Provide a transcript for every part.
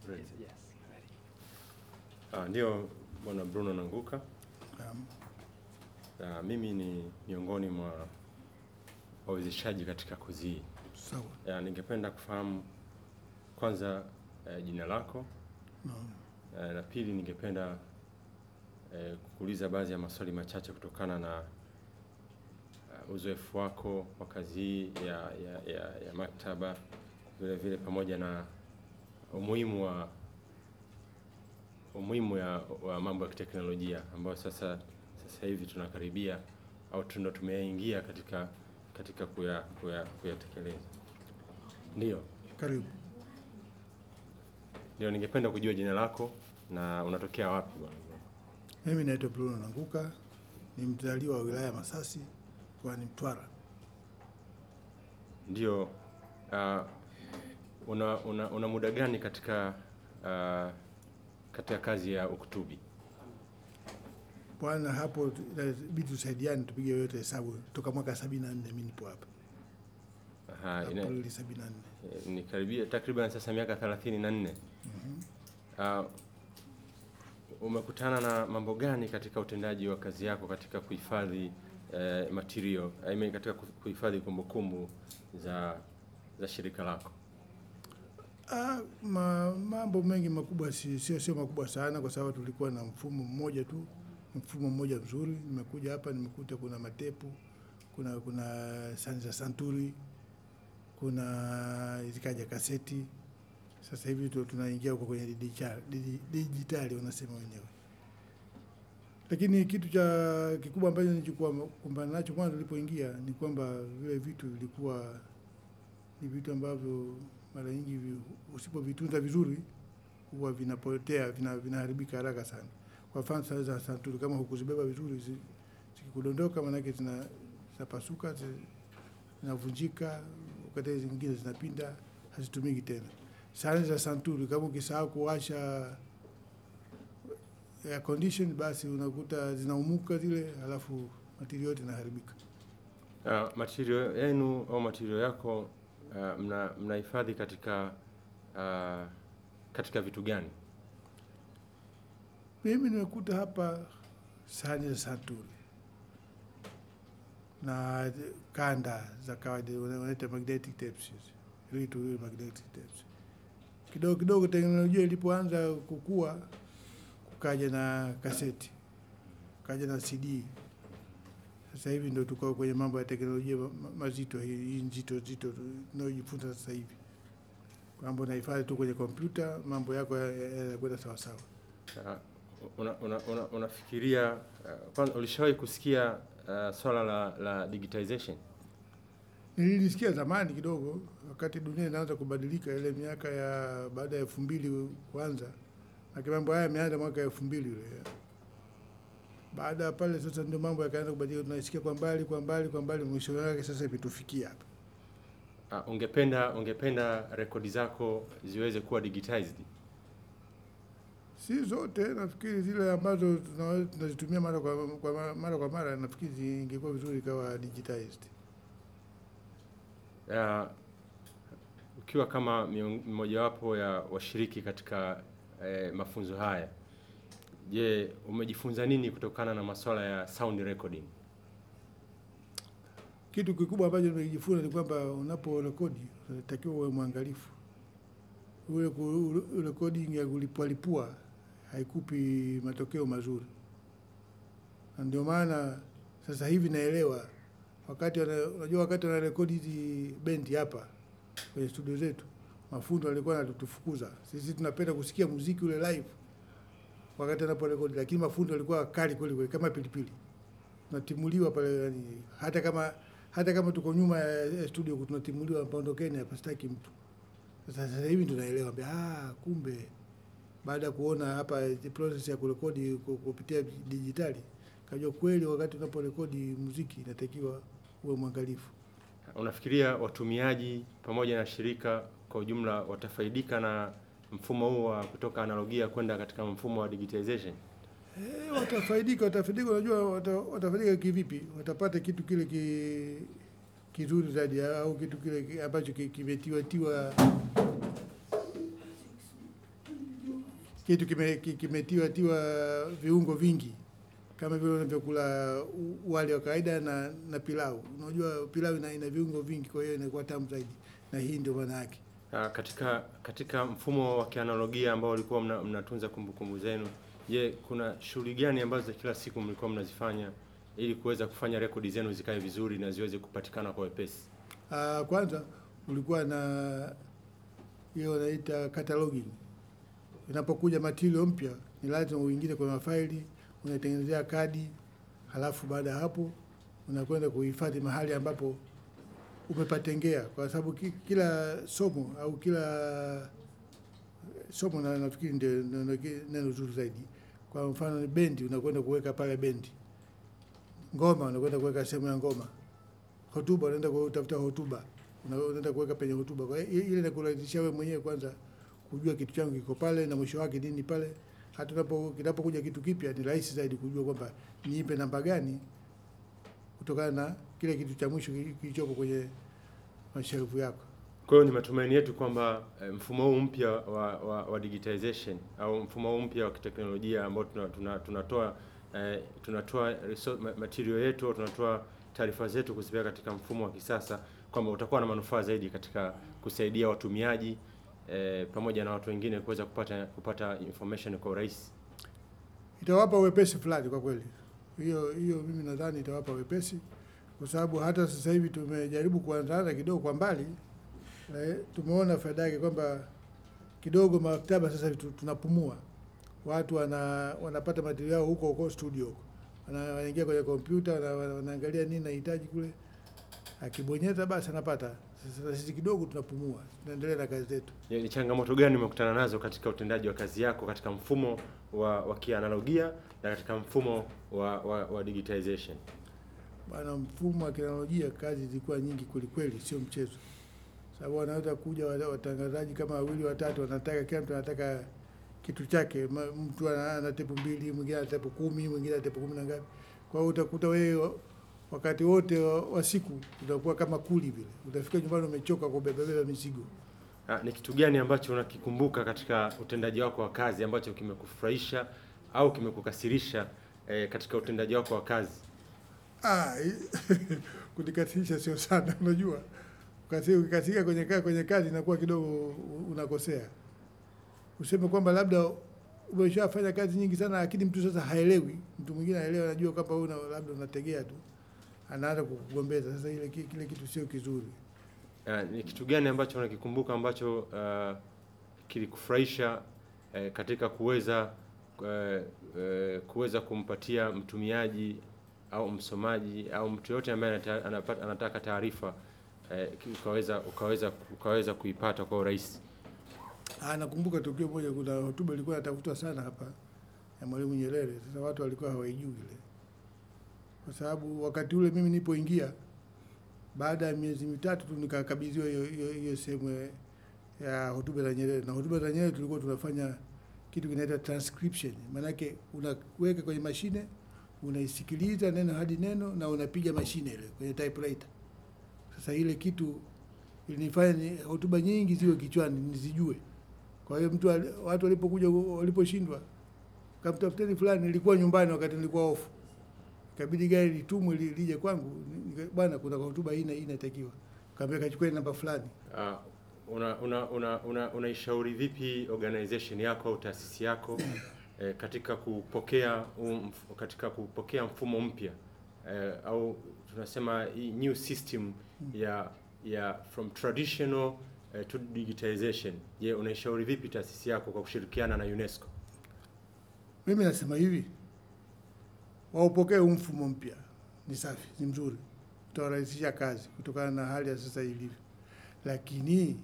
Ready. Yes, ready. Ah, ndio Bwana Bruno Nanguka. Naam. Ah, mimi ni miongoni mwa wawezeshaji katika kozi hii. Sawa. Ah, ningependa kufahamu kwanza eh, jina lako Naam. eh, na pili ningependa eh, kukuuliza baadhi ya maswali machache kutokana na uh, uzoefu wako wa kazi hii ya, ya, ya, ya maktaba vile vile pamoja na umuhimu wa umuhimu ya, wa mambo ya kiteknolojia ambayo sasa sasa hivi tunakaribia au tundo tumeingia katika katika kuya kuya kuyatekeleza. Ndio, Karibu. ndio ningependa kujua jina lako na unatokea wapi bwana? Mimi naitwa Bruno Nanguka, ni mzaliwa wa wilaya ya Masasi mkoani Mtwara. Ndio, uh, una, una, una muda gani katika uh, katika kazi ya ukutubi? Bwana, hapo inabidi tusaidiane, tupige yote hesabu. Toka mwaka sabini na nne mimi nipo hapa Aha, ina, Aprili sabini na nne. eh, ni karibia takriban sasa miaka thelathini na nne. Uh, umekutana na mambo gani katika utendaji wa kazi yako katika kuhifadhi eh, material I mean, katika ku- kuhifadhi kumbukumbu za za shirika lako? Ah, ma, mambo mengi makubwa si- sio sio makubwa sana, kwa sababu tulikuwa na mfumo mmoja tu, mfumo mmoja mzuri. Nimekuja hapa nimekuta kuna matepu, kuna kuna sani za santuri, kuna zikaja kaseti. Sasa hivi tu- tunaingia huko kwenye dijitali, digi- dijitali wanasema wenyewe. Lakini kitu cha kikubwa ambacho nilichokuwa kumbana nacho kwanza nilipoingia ni kwamba vile vitu vilikuwa ni vitu ambavyo mara nyingi vi- usipovitunza vizuri huwa vinapotea, vina, vinaharibika haraka sana. Kwa mfano saa za santuri, kama hukuzibeba vizuri, zi- zikikudondoka, maanake zina zinapasuka, zi- zinavunjika, wakati zingine zinapinda, hazitumiki tena. Sahani za santuri, kama ukisahau kuwasha air condition, basi unakuta zinaumuka zile, halafu matiri yote inaharibika. Uh, material yenu au material yako uh, mna mnahifadhi katika uh, katika vitu gani? Mimi nimekuta hapa sahani za santuri na kanda za kawaida wana- wanaita magnetic tapes, hizi. Reel to reel magnetic tapes. Kidogo kidogo teknolojia ilipoanza kukua, kukaja na kaseti, kukaja na CD. Sasa hivi ndo tuko kwenye mambo ya teknolojia ma- ma- mazito, hii hii nzito nzito tunayojifunza sasa hivi, kwamba unahifadhi tu kwenye kompyuta, mambo yako ya- ya- yanakwenda sawasawa. Uh, una, una, una, unafikiria uh, kwanza ulishawahi kusikia uh, swala la, la digitization? Nilisikia zamani kidogo, wakati dunia inaanza kubadilika, ile miaka ya baada ya elfu mbili kwanza, na mambo haya yameanza mwaka elfu mbili ule. Baada ya pale sasa ndio mambo yakaanza kubadilika, tunasikia kwa mbali kwa mbali kwa mbali, mwisho wake sasa imetufikia hapa. Uh, ungependa ungependa rekodi zako ziweze kuwa digitized? Si zote, nafikiri zile ambazo tuna- tunazitumia mara kwa, kwa mara, mara kwa mara, nafikiri zingekuwa vizuri ikawa digitized. Uh, ukiwa kama miong- mmojawapo ya washiriki katika eh, mafunzo haya, je, umejifunza nini kutokana na masuala ya sound recording? Kitu kikubwa ambacho nimejifunza ni kwamba unapo rekodi unatakiwa uwe mwangalifu. Ule ku- ule recording ya kulipualipua haikupi matokeo mazuri, na ndio maana sasa hivi naelewa wakati wana- unajua, wakati wanarekodi hizi bendi hapa kwenye studio zetu, mafundo walikuwa wanatufukuza sisi. Tunapenda kusikia muziki ule live wakati anaporekodi, lakini mafundo walikuwa wakali kweli kweli, kama pilipili tunatimuliwa pale yani, hata kama hata kama tuko nyuma ya ya studio tunatimuliwa, paondokeni hapa, sitaki mtu. Sasa sasa hivi tunaelewa mbia, ah, kumbe baada ya kuona hapa eh, process ya kurekodi ku- kupitia dijitali, kajua kweli wakati unaporekodi muziki inatakiwa uwe mwangalifu. Unafikiria watumiaji pamoja na shirika kwa ujumla watafaidika na mfumo huu wa kutoka analogia kwenda katika mfumo wa digitization? Eh, watafaidika, watafaidika. Unajua wata, watafaidika kivipi? Watapata kitu kile ki, kizuri zaidi au kitu kile ki- ambacho ki- kimetiwa tiwa kitu kime- ki- kimetiwa tiwa viungo vingi kama vile unavyokula u- wali wa kawaida na, na pilau. Unajua pilau ina, ina viungo vingi, kwa hiyo inakuwa tamu zaidi, na hii ndio maana yake. Ah, katika katika mfumo wa kianalogia ambao ulikuwa mna, mnatunza kumbukumbu zenu, je, kuna shughuli gani ambazo kila siku mlikuwa mnazifanya ili kuweza kufanya rekodi zenu zikae vizuri na ziweze kupatikana kwa wepesi? Ah, kwanza ulikuwa na hiyo wanaita cataloging. Inapokuja material mpya, ni lazima uingize kwenye mafaili, unaitengenezea kadi, halafu baada ya hapo unakwenda kuhifadhi mahali ambapo umepatengea, kwa sababu ki- kila somo au kila somo na nafikiri ndio ndio neno zuri zaidi. Kwa mfano ni bendi, unakwenda kuweka pale bendi. Ngoma unakwenda kuweka sehemu ya ngoma hotuba unaenda kutafuta hotuba Una- unaenda kuweka penye hotuba. Kwa hiyo ile inakurahisishia wewe mwenyewe kwanza kujua kitu changu kiko pale na mwisho wake nini pale. Hata unapo kinapokuja kitu kipya ni rahisi zaidi kujua kwamba niipe namba gani kutokana na kile kitu cha mwisho ki- kilichopo kwenye mashelfu yako. Kwa hiyo ni matumaini yetu kwamba eh, mfumo huu mpya wa, wa, wa digitization au mfumo huu mpya wa kiteknolojia ambao tuna, tuna, tunatoa eh, tunatoa resor- ma- material yetu au tunatoa taarifa zetu kuzipeleka katika mfumo wa kisasa kwamba utakuwa na manufaa zaidi katika kusaidia watumiaji eh, pamoja na watu wengine kuweza kupata kupata information kwa urahisi. Itawapa wepesi fulani kwa kweli. Hiyo hiyo mimi nadhani itawapa wepesi kwa sababu hata sasa hivi tumejaribu kuanzaanza kidogo kwa mbali na tumeona faida yake kwamba kidogo maktaba sasa tu- tunapumua, watu wana, wanapata material yao huko huko studio huko, Wana- wanaingia kwenye kompyuta wana- wana- wanaangalia nini nahitaji kule, akibonyeza basi anapata. Sasa sisi kidogo tunapumua, tunaendelea na kazi zetu. Ni ni changamoto gani umekutana nazo katika utendaji wa kazi yako katika mfumo wa, wa kianalogia na katika mfumo wa, wa, wa digitization? Bwana, mfumo wa teknolojia kazi zilikuwa nyingi kweli kweli, sio mchezo. Sababu wanaweza kuja wa- watangazaji kama wawili watatu, wanataka kila mtu anataka kitu chake. Ma- Mtu ana ana tepu mbili, mwingine ana tepu kumi, mwingine ana tepu kumi na ngapi. Kwa hiyo utakuta wewe wa- wakati wote wa, wa siku utakuwa kama kuli vile, utafika nyumbani umechoka kubebabeba mizigo. Ah, ni kitu gani ambacho unakikumbuka katika utendaji wako wa kazi ambacho kimekufurahisha au kimekukasirisha eh, katika utendaji wako wa kazi? Ah, kunikasirisha sio sana, unajua Ukasi- ukikasirika kwenye kazi, kwenye kazi inakuwa kidogo unakosea. Useme kwamba labda umeshafanya kazi nyingi sana, lakini mtu sasa haelewi, mtu mwingine haelewi, anajua kwamba wewe una- labda unategea tu, anaanza kukugombeza. Sasa ile ki- kile kitu sio kizuri. Ah, ni kitu gani ambacho unakikumbuka ambacho ah, kilikufurahisha eh, katika kuweza eh, eh, kuweza kumpatia mtumiaji au msomaji au mtu yote ambaye anata- anapata- anataka taarifa eh, ukaweza ukaweza ukaweza kuipata kwa urahisi? Ah, nakumbuka tukio moja, kuna hotuba ilikuwa inatafutwa sana hapa ya Mwalimu Nyerere. Sasa watu walikuwa hawaijui ile, kwa sababu wakati ule mimi nilipoingia, baada ya miezi mitatu tu nikakabidhiwa hiyo hiyo hiyo sehemu ya- ya hotuba za Nyerere. Na hotuba za Nyerere tulikuwa tunafanya kitu kinaitwa transcription, maanake unaweka kwenye mashine, unaisikiliza neno hadi neno na unapiga mashine ile kwenye typewriter. Sasa ile kitu ilinifanya ni- hotuba nyingi ziwe kichwani nizijue. Kwa hiyo mtu ali- watu walipokuja waliposhindwa kamtafuteni fulani, nilikuwa nyumbani wakati nilikuwa ofu, ikabidi gari litumwe li- lije kwangu, nika- bwana, kuna hotuba hii na hii inatakiwa, kaambia kachukue namba fulani. Uh, una una una una unaishauri vipi organization yako au taasisi yako eh, katika kupokea um, katika kupokea mfumo mpya eh, au tunasema hii new system ya ya from traditional eh, to digitization. Je, unaishauri vipi taasisi yako kwa kushirikiana na UNESCO? Mimi nasema hivi, waupokee huu mfumo mpya, ni safi, ni mzuri, utawarahisisha kazi kutokana na hali ya sasa ilivyo, lakini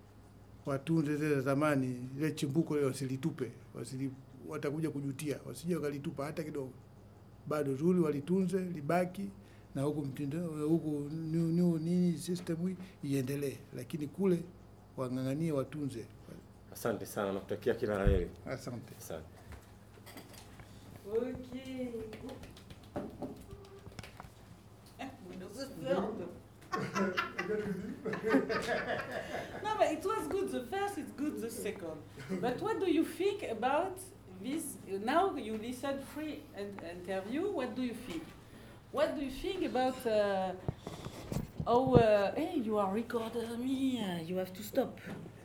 watunze zile za zamani, ile chimbuko ile wasilitupe, wasili, watakuja kujutia, wasije wakalitupa hata kidogo. Bado zuri, walitunze libaki, na huku mtindo huku new, new, nini system hii iendelee, lakini kule wang'ang'anie, watunze. Asante sana, nakutakia kila la heri. Asante. Asante. Ok. Windows is filled. no, but it was good. The first is good. The the second. But what do you think about this? Now you listen free in- interview. What do you think? What do you think about? Uh, oh, uh, hey, you are recording me. Uh, you have to stop.